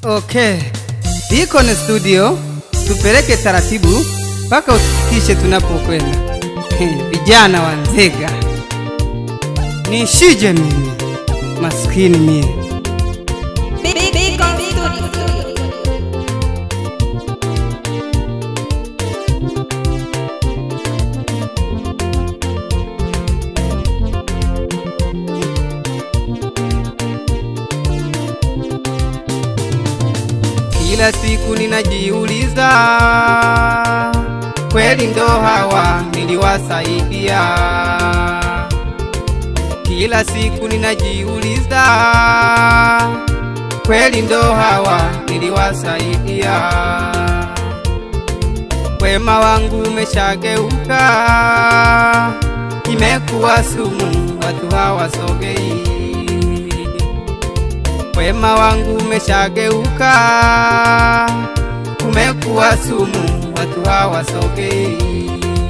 Okay, iko ni studio, tupeleke taratibu mpaka utufikishe tunapokwenda. He, Vijana wa Nzega, nishije mimi maskini mie. Big, big, big on studio. Kila siku ninajiuliza, kweli ndo hawa niliwasaidia? Kila siku ninajiuliza, kweli ndo hawa niliwasaidia? Wema wangu umeshageuka, imekuwa sumu, watu hawasogei wema wangu umeshageuka, umekuwa sumu, watu hawasogei.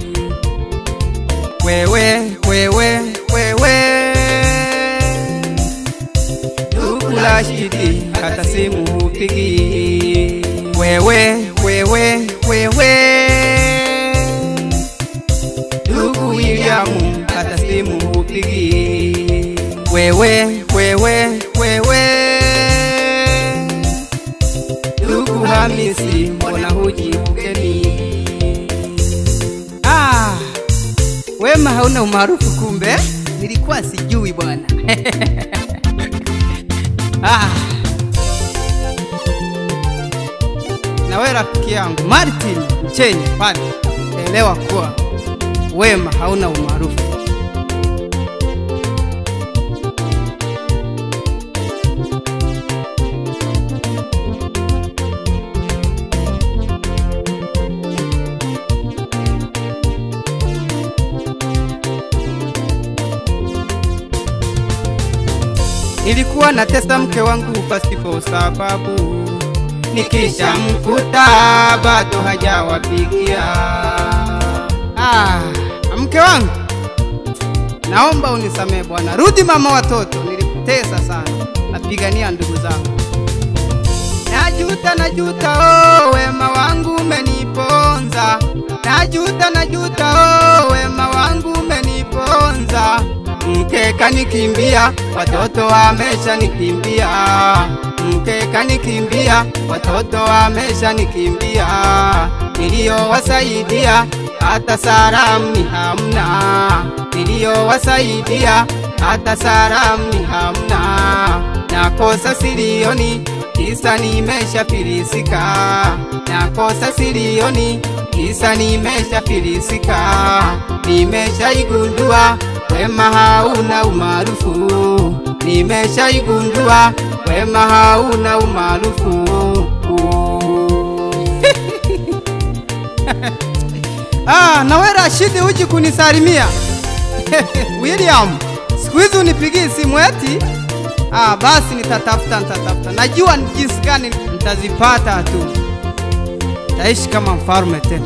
Wewe, wewe, wewe, ndugu Rashidi, hata simu hupigi. Wewe, wewe, wewe, ndugu Williamu, hata simu hupigi. Wewe, wewe, wewe, ndugu Hamisi, mbona huji ugeni? Ah, wema hauna umaarufu kumbe, nilikuwa sijui bwana. ah. Na wewe rafiki yangu Martin Mchenye pale, elewa kuwa wema hauna umaarufu. Nilikuwa natesa mke wangu pasipo sababu, nikisha mkuta bado hajawapigia. Ah, mke wangu, naomba unisamehe bwana, rudi mama watoto, nilikutesa sana, napigania ndugu zangu. Najuta, najuta, oh, wema wangu umeniponza. Najuta, najuta, oh, wema wangu umeniponza. Mke kanikimbia, watoto wamesha nikimbia. Mke kanikimbia, watoto wamesha nikimbia. Niliyowasaidia hata salamu ni hamna. Niliyowasaidia hata salamu ni hamna. Nakosa silioni kisa nimeshafilisika, nakosa silioni kisa nimeshafilisika. Nimeshaigundua wema hauna umaarufu, nimeshaigundua wema hauna umaarufu. ah, nawe Rashidi uji kunisalimia William, siku hizi unipigii simu eti? Ah, basi nitatafuta, nitatafuta. Najua ni jinsi gani nitazipata tu, taishi kama mfalme tena.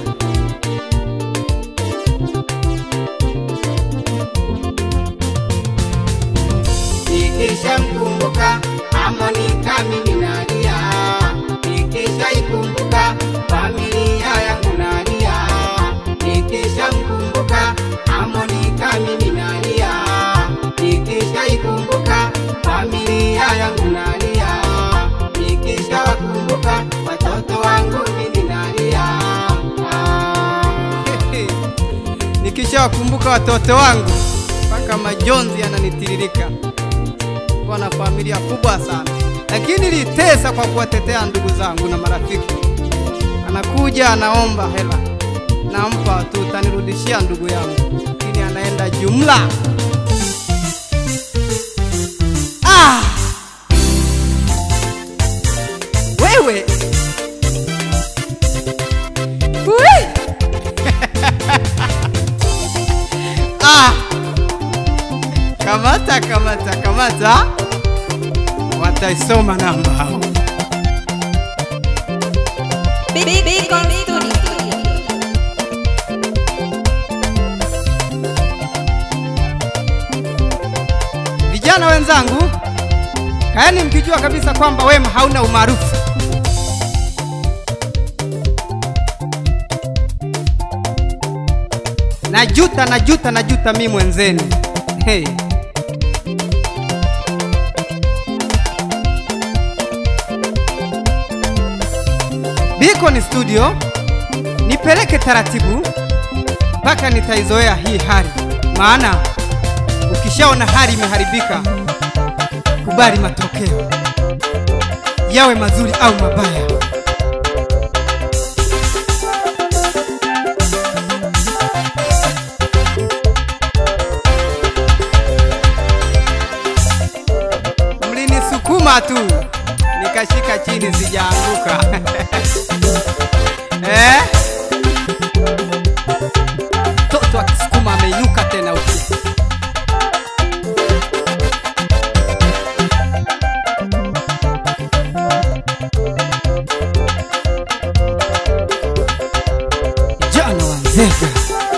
Nikisha mkumbuka Amonika mimi nalia, nikisha ikumbuka familia yangu nalia, nikisha mkumbuka Amonika mimi nalia, nikisha ikumbuka familia yangu nalia, nikisha wakumbuka watoto wangu mimi nalia. Nikisha wakumbuka watoto wangu mpaka majonzi yananitiririka. Kuwa na familia kubwa sana, lakini nilitesa kwa kuwatetea ndugu zangu na marafiki. Anakuja anaomba hela, nampa tu, utanirudishia ndugu yangu, lakini anaenda jumla. Ah! Wewe Ui! ah! Kamata, kamata, kamata, wataisoma namba hao. Big, big, big on studio. Vijana wenzangu, kaeni mkijua kabisa kwamba wema hauna umaarufu. najuta najuta najuta mi mwenzenu hey. Beacon Studio nipeleke taratibu mpaka nitaizoea hii hali, maana ukishaona hali imeharibika, kubali matokeo yawe mazuri au mabaya. Mlinisukuma tu nikashika chini, sijaanguka eh? Mtoto akisukuma ameinuka tena huku. Jana wa Nzega.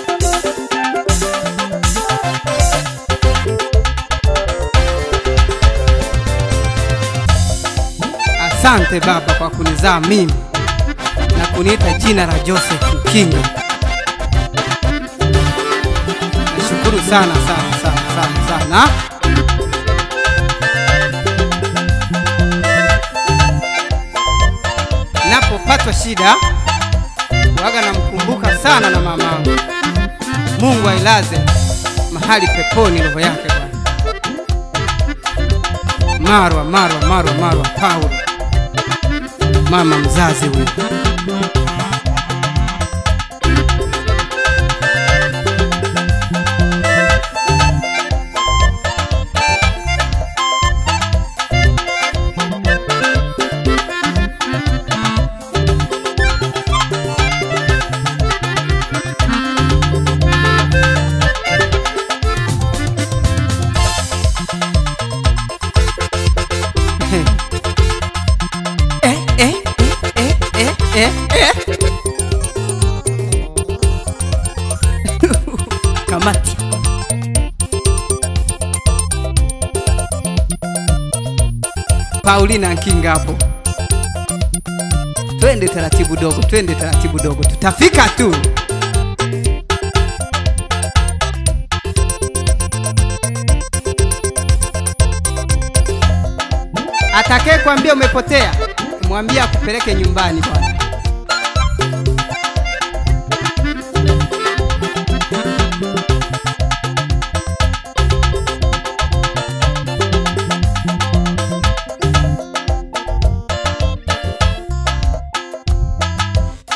Asante Baba kwa kunizaa mimi na kuniita jina la Joseph Kinga. Nashukuru sana sana sana sana sana. Napopatwa shida waga namkumbuka sana na mamangu. Mungu ailaze mahali peponi roho yake Bwana. Marwa, Marwa, Marwa, Marwa Paulo, mama mzazi huyu. Eh, eh, eh, eh, eh, eh. Kamati. Paulina Nkinga hapo. Twende taratibu dogo, twende taratibu dogo, tutafika tu. Atakaye kwambia umepotea, mwambie akupeleke nyumbani bwana.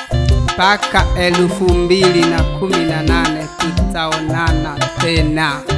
mpaka elfu mbili na kumi na nane tutaonana tena.